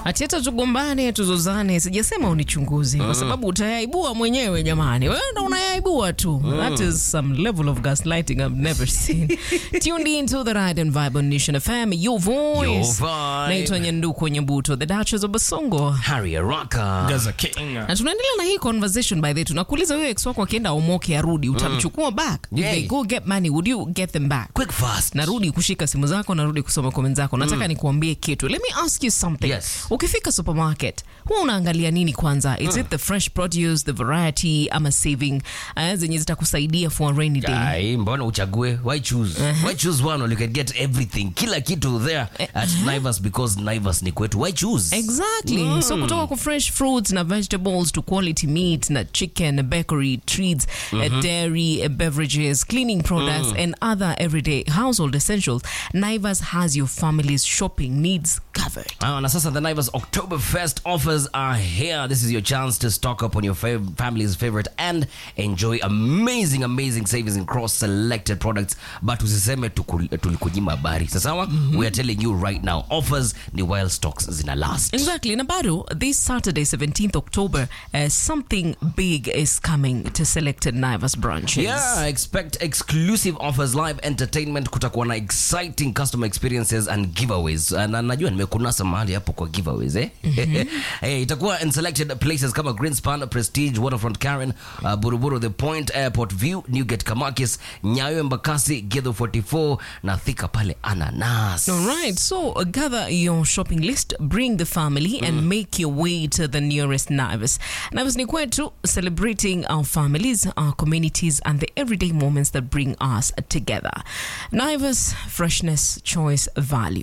Ati hata tugombane tuzozane, sijasema unichunguze kwa sababu utayaibua mwenyewe jamani. Wewe ndo unayaibua tu. That is some level of gaslighting I've never seen. Tuned in to the Ride and Vibe on Nation FM, your voice. Your vibe. Naitwa Nyanduko Nyabuto, the Duchess of Basongo. Harry Araka. Gaza King. Na tunaendelea na hii conversation by the way. Tunakuuliza wewe ex wako akienda omoke arudi, utamchukua back? If Yay. they go get money, would you get them back? Quick fast. narudi kushika simu zako narudi kusoma comment zako nataka nikuambie kitu let me ask you something Yes. ukifika supermarket huwa unaangalia nini kwanza is it the fresh produce the variety ama saving uh, zenye zitakusaidia for a rainy day Ai, mbona uchague why choose why choose one when you can get everything kila kitu there at Naivas because Naivas ni kwetu why choose exactly so kutoka kwa fresh fruits na vegetables to quality meat na chicken bakery treats uh, dairy uh, beverages cleaning products and other everyday household essentials naivas has your family's shopping needs covered Ah, na sasa the Naivas Oktoberfest offers are here. This is your chance to stock up on your fav- family's favorite and enjoy amazing, amazing savings in cross selected products. But usiseme tuku- tulikunyima habari. Sasawa? We are telling you right now. Offers ni while stocks zina last. Exactly. Na bado, this Saturday, 17th October, uh, something big is coming to selected Naivas branches. Yeah, expect exclusive offers, live entertainment, kutakuwa na exciting customer experiences and giveaways. Uh, Na najua nimekunasa mahali hapo kwa giveaways eh? hey, itakuwa in selected places kama Greenspan, Prestige, Waterfront Karen, uh, Buruburu, The Point, Airport View, Newgate Kamakis, Nyayo Embakasi, Githo 44 na Thika pale Ananas. All right, so uh, gather your shopping list, bring the family, and make your way to the nearest Naivas. Naivas ni kwetu, celebrating our families, our communities, and the everyday moments that bring us together. Naivas, freshness, choice, value.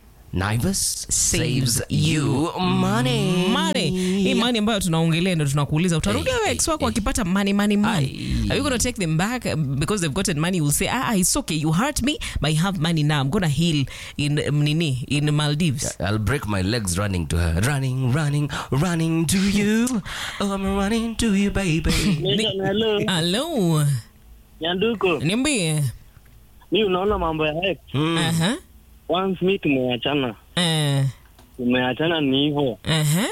Naivas Saves saves you money. money hii money ambayo tunaongelea ndo tunakuuliza utarudi Hey, wewe hey, ex wako hey. akipata money money money Aye. are you gonna take them back uh, because they've gotten money you'll say ah, ah it's okay you hurt me but I have money now I'm gonna heal in um, nini in Maldives I'll break my legs running to her. Running, running, running to you. Oh, I'm running to you, baby. Nation, hello. hello Nyanduko, niambie mi unaona mambo ya ex. Aha. Once mi tumeachana, Eh, tumeachana ni hivyo. aha.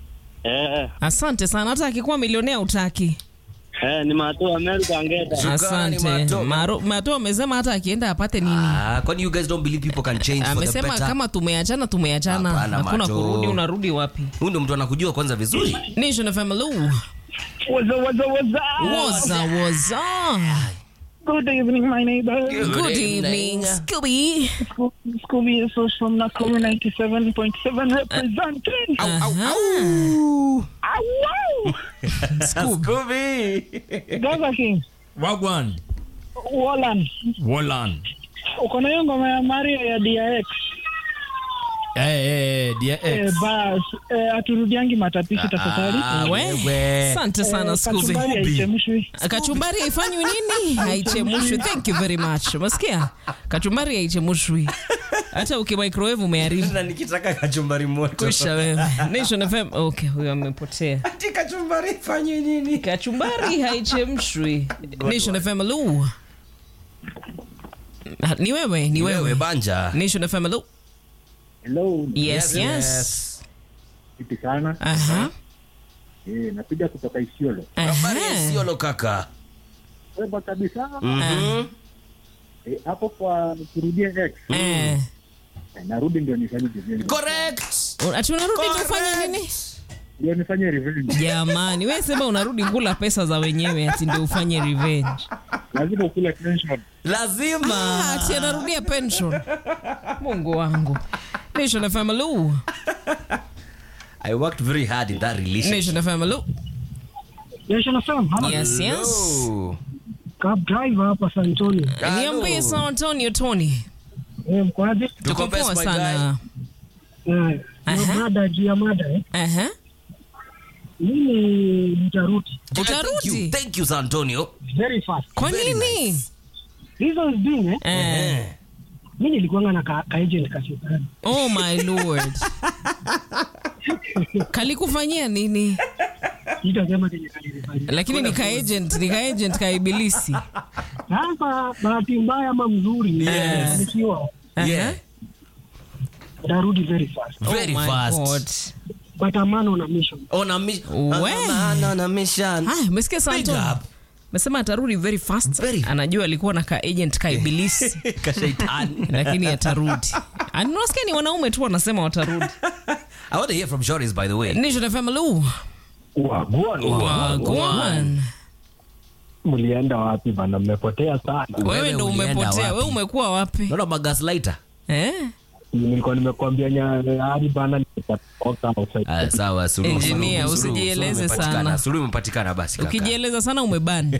Eh, asante sana hata akikuwa milionea utaki eh, ni mato America angeta. Shukrani, asante Mato. Maro- mato amesema hata akienda apate nini Ah, kwani you guys don't believe people can change for the amesema better? kama tumeachana tumeachana Hapana, hakuna Mato. kurudi unarudi wapi Huyu ndo mtu anakujua kwanza vizuri. nation fm hello Waza, waza, waza. Woza woza. Good evening, my neighbor. Good evening, Scooby. Scooby is from Nakuru 97.7 representing. Ah, wow. Scooby. Gaza King, Wagwan. Wallan. Wolan. Uko na hiyo ngoma ya Mario ya DRX. Eh, eh, dear Eh, ex. bas, eh, aturudiangi matapishi tafadhali. Ah, We, wewe. asante sana Eh, Scooby. kachumbari haichemshwi. Kachumbari haifanywi nini? Haichemushwi. Thank you very much. Umesikia? Kachumbari haichemushwi. Hata ukimicrowave umeharibu. Na nikitaka kachumbari moto. Kwisha wewe. Nation FM. Okay, huyo amepotea. Ati kachumbari fanye nini? Kachumbari haichemshwi. Nation FM hello. Ni wewe, ni Wewe wewe. banja. Nation FM hello. Hello, Yes, yes. vipi sana? Aha. Eh, napiga kutoka Isiolo. Habari ya Aha. Isiolo kaka. Wema kabisa. Mhm. Eh, hapo kwa kurudia X. Eh. Eh, narudi ndio nifanye revenge. Correct. Ati unarudi tu ufanye nini? Ndio nifanye revenge. Jamani, wewe sema unarudi kula pesa za wenyewe ati ndio ufanye revenge. Lazima ukule pension. Lazima. Ah, ati anarudia pension. Mungu wangu. Nation FM hello. I worked very hard in that relationship. Nation FM hello. Nation FM, hapa Yes, yes. Hello. cab driver hapa San Antonio. Niambie San Antonio Tony. Eh, mkoaje? Tuko Tuko best, poa my sana. Eh, Aha. mada juu ya mada eh. Aha. Mimi nitarudi Thank Utarudi? you. Thank you, San Antonio. very fast. Kwa Very nini? Reasons being eh, Eh. mimi nilikuwa na ka, ka agent kashetani. Oh my lord. Kalikufanyia nini? Sitasema kenye kanilifanyia. Lakini ni ka agent, ni ka agent ka ibilisi. Sasa bahati mbaya ama mzuri Yes. nikiwa Aha. Yeah. nitarudi very fast. Very oh my fast. God. but a man on a mission. On a mi- We. a man on a mission. Haya, umesikia Big Santo? up. Mesema atarudi very fast. Very. Anajua alikuwa na ka agent ka ibilisi Kashaitani. lakini atarudi. And Unasikia ni wanaume tu wanasema watarudi. I want to hear from Joris, by the way. Nation FM Lu. Wagwan. Wagwan. Mlienda wapi bana? Mmepotea sana. Wewe ndo ulienda umepotea. wapi? Wewe umekuwa wapi? Naona magaslighter. Eh? Nilikuwa nimekwambia nyari bana, nitatoka outside. Ah, sawa, suluhu, Engineer, suluhu, suluhu, usijieleze suluhu sana. imepatikana, Suluhu imepatikana basi kaka. Ukijieleza sana umeband.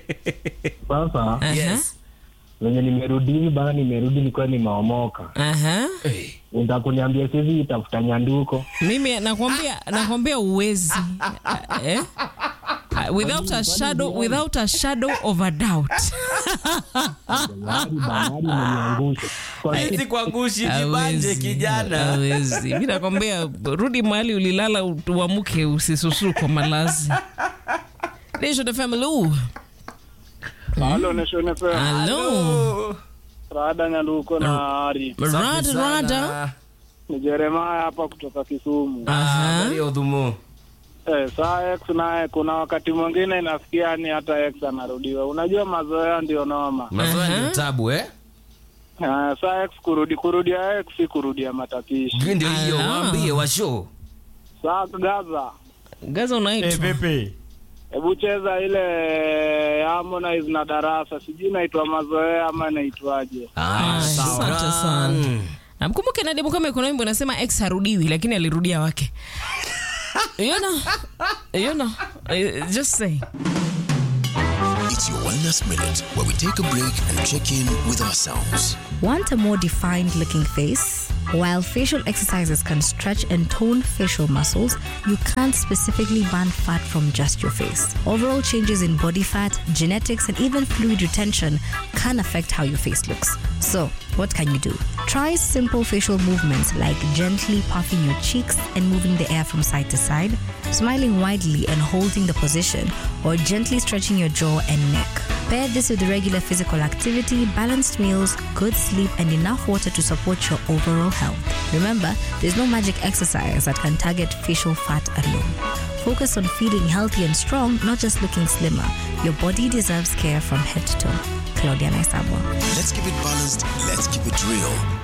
Sasa Aha. Yes. venye nimerudi hivi bana, nimerudi nilikuwa nimeomoka. Aha. Hey. Unataka kuniambia sizi tafuta nyanduko? Mimi nakwambia nakwambia uwezi. Eh? Without a shadow without a shadow of a doubt. Yari bana, yari imeniangusha. Kwa Hizi kuangushi Hawezi. Hawezi. Mimi nakwambia rudi mahali ulilala uamuke usisusu kwa malazi. Nation FM Lu. Halo Nation FM. Hello. Rada Nyaluko na Ari. Rada rada. Ni Jeremiah hapa kutoka Kisumu. Aha. udhumu Eh, saa X naye kuna wakati mwingine inafikia ni hata X anarudiwa. Unajua mazoea ndio noma. mazoea ndio tabu eh Eh, saa X kurudi kurudia X si kurudia matapishi. ndio hiyo Aha. waambie washo Saa Gaza. Gaza Eh, unaitwa. pepe. Hebu cheza ile Harmonize na Darasa. Sijui inaitwa mazoea ama inaitwaje. Ah, Asante sawa. sana. Mm. Na mkumbuke Nadia Mukame kuna wimbo unasema ex harudiwi lakini alirudia wake. You know, you know, uh, just say. It's your Wellness Minute, where we take a break and check in with ourselves. Want a more defined looking face? While facial exercises can stretch and tone facial muscles, you can't specifically burn fat from just your face. Overall changes in body fat, genetics, and even fluid retention can affect how your face looks. So, what can you do? Try simple facial movements like gently puffing your cheeks and moving the air from side to side, smiling widely and holding the position, or gently stretching your jaw and neck. Pair this with regular physical activity, balanced meals, good sleep, and enough water to support your overall health. Remember, there's no magic exercise that can target facial fat alone. Focus on feeling healthy and strong, not just looking slimmer. Your body deserves care from head to toe. Claudia Naisabwa. Let's keep it balanced, let's keep it real.